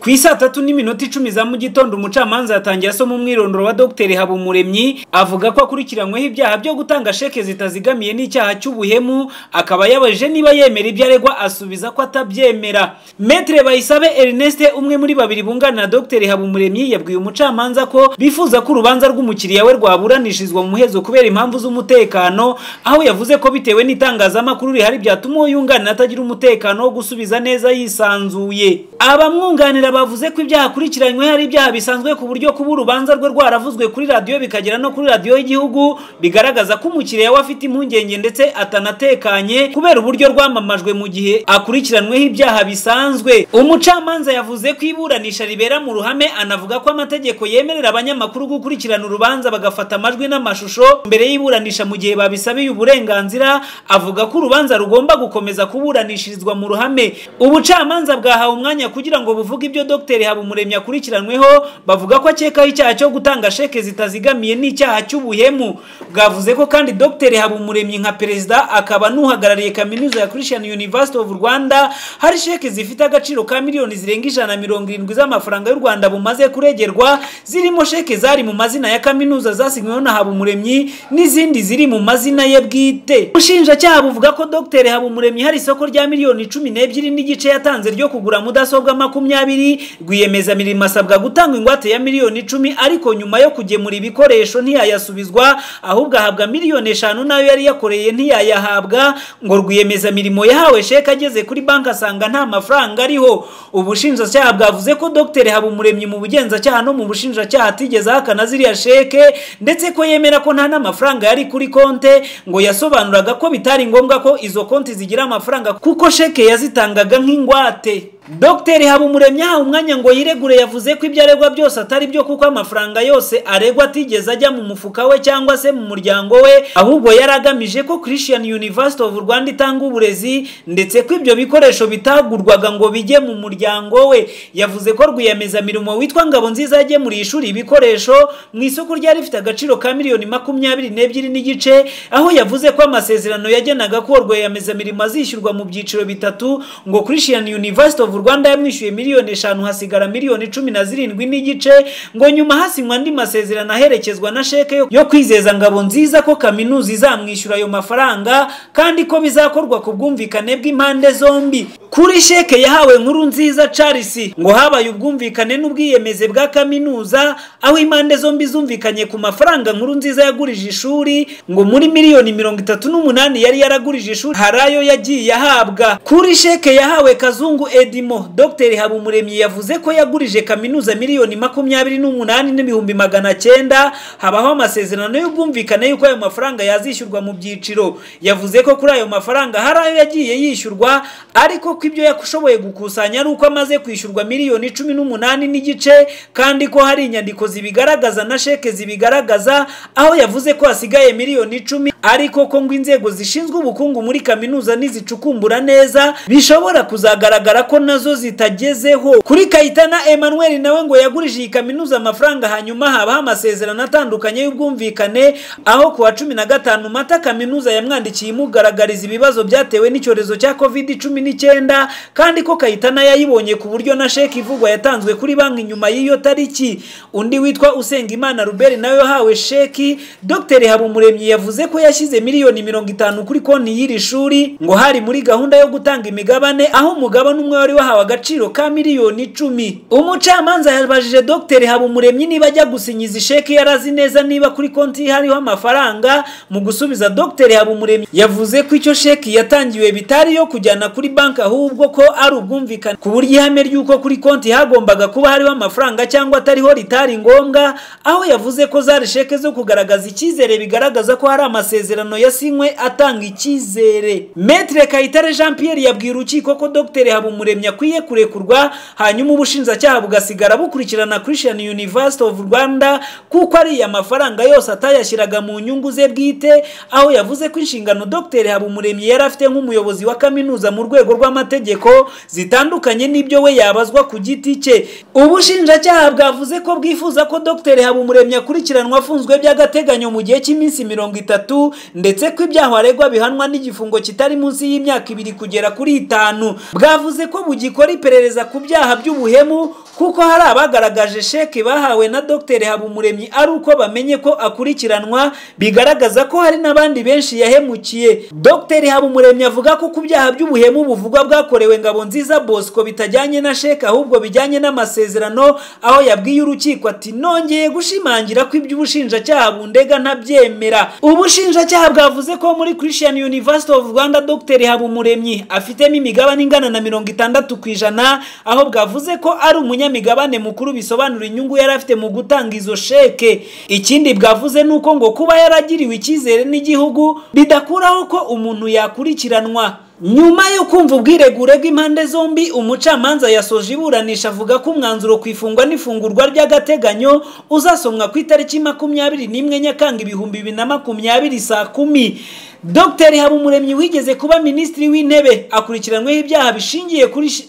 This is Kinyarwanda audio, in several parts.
ku isaa tatu n'iminota icumi za mu gitondo umucamanza yatangiye asoma umwirondoro wa Dr Habumuremyi avuga ko akurikiranyweho ibyaha byo gutanga sheke zitazigamiye n'icyaha cy'ubuhemu akaba yabajije niba yemera ibyo aregwa asubiza ko atabyemera Maître Bayisabe Ernest umwe muri babiri bunganira Dr Habumuremyi yabwiye umucamanza ko bifuza ko urubanza rw'umukiriya we rwaburanishirizwa mu muhezo kubera impamvu z'umutekano aho yavuze ko bitewe n'itangazamakuru rihari byatuma uwo yunganira atagira umutekano wo gusubiza neza yisanzuye abamwunganira bavuze ko ibyaha akurikiranyweho ari ibyaha bisanzwe ku buryo kuba urubanza rwe rwaravuzwe kuri radiyo bikagera no kuri radiyo y'igihugu bigaragaza ko umukiriya we afite impungenge ndetse atanatekanye kubera uburyo rwamamajwe mu gihe akurikiranweho ibyaha bisanzwe umucamanza yavuze ko iburanisha ribera mu ruhame anavuga ko amategeko yemerera abanyamakuru gukurikirana urubanza bagafata amajwi n'amashusho mbere y'iburanisha mu gihe babisabiye uburenganzira avuga ko urubanza rugomba gukomeza kuburanishirizwa mu ruhame ubucamanza bwahawe umwanya kugira ngo buvuge ibyo Dr Habumuremyi akurikiranweho bavuga ko akekaho icyaha cyo gutanga sheke zitazigamiye n'icyaha cy'ubuhemu bwavuze ko kandi Dr Habumuremyi nka perezida akaba n'uhagarariye kaminuza ya Christian University of Rwanda hari sheke zifite agaciro ka miliyoni zirenga ijana mirongo irindwi z'amafaranga y'u Rwanda bumaze kuregerwa zirimo sheke zari mu mazina ya kaminuza zasinyweho na Habumuremyi n'izindi ziri mu mazina ye bwite ubushinjacyaha buvuga ko Dr Habumuremyi hari isoko rya miliyoni cumi n'ebyiri n'igice yatanze ryo kugura mudasobwa makumyabiri rwiyemezamirimo asabwa gutanga ingwate ya miliyoni icumi ariko nyuma yo kugemura ibikoresho ntiyayasubizwa ahubwo ahabwa miliyoni eshanu nayo yari yakoreye ntiyayahabwa ngo rwiyemezamirimo yahawe sheke ageze kuri banki asanga nta mafaranga ariho ubushinjacyaha bwavuze ko Dr Habumuremyi mu bugenzacyaha no mu bushinjacyaha atigeze ahakana ziriya sheke ndetse ko yemera ko nta n'amafaranga yari kuri konte ngo yasobanuraga ko bitari ngombwa ko izo konti zigira amafaranga kuko sheke yazitangaga nk'ingwate Dr Habumuremyi aha umwanya ngo yiregure yavuze ko ibyo aregwa byose atari byo kuko amafaranga yose aregwa atigeze ajya mu mufuka we cyangwa se mu muryango we ahubwo yari agamije ko Christian University of Rwanda itanga uburezi ndetse ko ibyo bikoresho bitagurwaga ngo bijye mu muryango we yavuze ko rwiyemezamirimo witwa Ngabonziza yagemuriye ishuri ibikoresho mu isoko ryari rifite agaciro ka miliyoni makumyabiri n'ebyiri n'igice aho yavuze ko amasezerano yagenaga ko rwiyemezamirimo azishyurwa mu byiciro bitatu ngo Christian University of Rwanda yamwishyuye miliyoni eshanu hasigara miliyoni cumi na zirindwi n'igice ngo nyuma hasinywa andi masezerano aherekezwa na sheke yo kwizeza ngabo nziza ko kaminuza izamwishyura ayo mafaranga kandi ko bizakorwa ku bwumvikane bw'impande zombi kuri sheke yahawe nkuru nziza Charles ngo habaye ubwumvikane n'ubwiyemeze bwa kaminuza aho impande zombi zumvikanye ku mafaranga nkuru nziza yagurije ishuri ngo muri miliyoni mirongo itatu n'umunani yari yaragurije ishuri hari ayo yagiye ahabwa kuri sheke yahawe kazungu edi birimo Dr Habumuremyi yavuze ko yagurije kaminuza miliyoni makumyabiri n'umunani n'ibihumbi magana cyenda habaho amasezerano y'ubwumvikane y'uko ayo mafaranga yazishyurwa mu byiciro yavuze ko kuri ayo mafaranga hari ayo yagiye yishyurwa ariko ko ibyo yashoboye gukusanya ari uko amaze kwishyurwa miliyoni cumi n'umunani n'igice kandi ko hari inyandiko zibigaragaza na sheke zibigaragaza aho yavuze ko hasigaye miliyoni icumi ariko ko ngo inzego zishinzwe ubukungu muri kaminuza nizicukumbura neza bishobora kuzagaragara ko na nazo zitagezeho kuri kayitana Emmanuel nawe ngo yagurije iyi kaminuza amafaranga hanyuma habaho amasezerano atandukanye y'ubwumvikane aho kuwa cumi na gatanu mata kaminuza yamwandikiye imugaragariza ibibazo byatewe n'icyorezo cya covid cumi n'icyenda kandi ko kayitana yayibonye ku buryo na sheki ivugwa yatanzwe kuri banki nyuma y'iyo tariki undi witwa Usengimana Ruberi nawe yahawe sheki Dr Habumuremyi yavuze ko yashyize miliyoni mirongo itanu kuri konti y'iri shuri ngo hari muri gahunda yo gutanga imigabane aho umugabane umwe wari bahawe agaciro ka miliyoni icumi umucamanza yabajije Dr Habumuremyi niba ajya gusinya izi sheke yarazi neza niba kuri konti hariho amafaranga mu gusubiza Dr Habumuremyi yavuze ko icyo sheki yatangiwe bitari yo kujyana kuri banki ahubwo ko ari ubwumvikane ku buryo ihame ry'uko kuri konti hagombaga kuba hariho amafaranga cyangwa atariho ritari ngombwa aho yavuze ko zari sheke zo kugaragaza icyizere bigaragaza ko hari amasezerano yasinywe atanga icyizere Maître Kayitare Jean Pierre yabwiye urukiko ko Dr Habumuremyi akwiye kurekurwa hanyuma ubushinjacyaha bugasigara bukurikirana Christian University of Rwanda kuko ariya mafaranga yose atayashyiraga mu nyungu ze bwite aho yavuze ko inshingano Dr Habumuremyi yari afite nk'umuyobozi wa kaminuza mu rwego rw'amategeko zitandukanye n'ibyo we yabazwa ku giti cye ubushinjacyaha bwavuze ko bwifuza ko Dr Habumuremyi akurikiranwa afunzwe by'agateganyo mu gihe cy'iminsi mirongo itatu ndetse ko ibyaha aregwa bihanwa n'igifungo kitari munsi y'imyaka ibiri kugera kuri itanu bwavuze ko bugikora iperereza ku byaha by'ubuhemu kuko hari abagaragaje sheke bahawe na Dr habumuremyi ari uko bamenye ko akurikiranwa bigaragaza ko hari n'abandi benshi yahemukiye Dr habumuremyi avuga ko ku byaha by'ubuhemu buvugwa bwakorewe ngabo nziza bosco bitajyanye na sheke ahubwo bijyanye n'amasezerano aho yabwiye urukiko ati nongeye gushimangira ko iby'ubushinjacyaha bundega ntabyemera ubushinjacyaha bwavuze ko muri christian university of rwanda Dr habumuremyi afitemo imigabane ingana na mirongo itandatu ku ijana aho bwavuze ko ari umunyamigabane mukuru bisobanura inyungu yari afite mu gutanga izo sheke ikindi bwavuze ni uko ngo kuba yaragiriwe icyizere n'igihugu bidakuraho ko umuntu yakurikiranwa nyuma yo kumva ubwiregure bw'impande zombi umucamanza yasoje iburanisha avuga ko umwanzuro ku ifungwa n'ifungurwa ry'agateganyo uzasomwa ku itariki makumyabiri n'imwe nyakanga ibihumbi bibiri na makumyabiri saa kumi dr habumuremyi wigeze kuba minisitiri w'intebe akurikiranyweho ibyaha bishingiye kuri shi-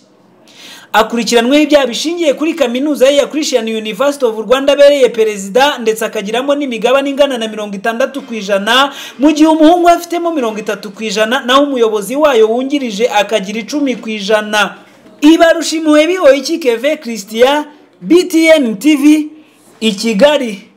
akurikiranweho ibyaha bishingiye kuri kaminuza ye ya Christian University of Rwanda abereye perezida ndetse akagiramo n'imigabane ingana na mirongo itandatu ku ijana mu gihe umuhungu we afitemo mirongo itatu ku ijana naho umuyobozi wayo wungirije akagira icumi ku ijana ibarushimuwe bihoye iki keve christian btn tv i kigali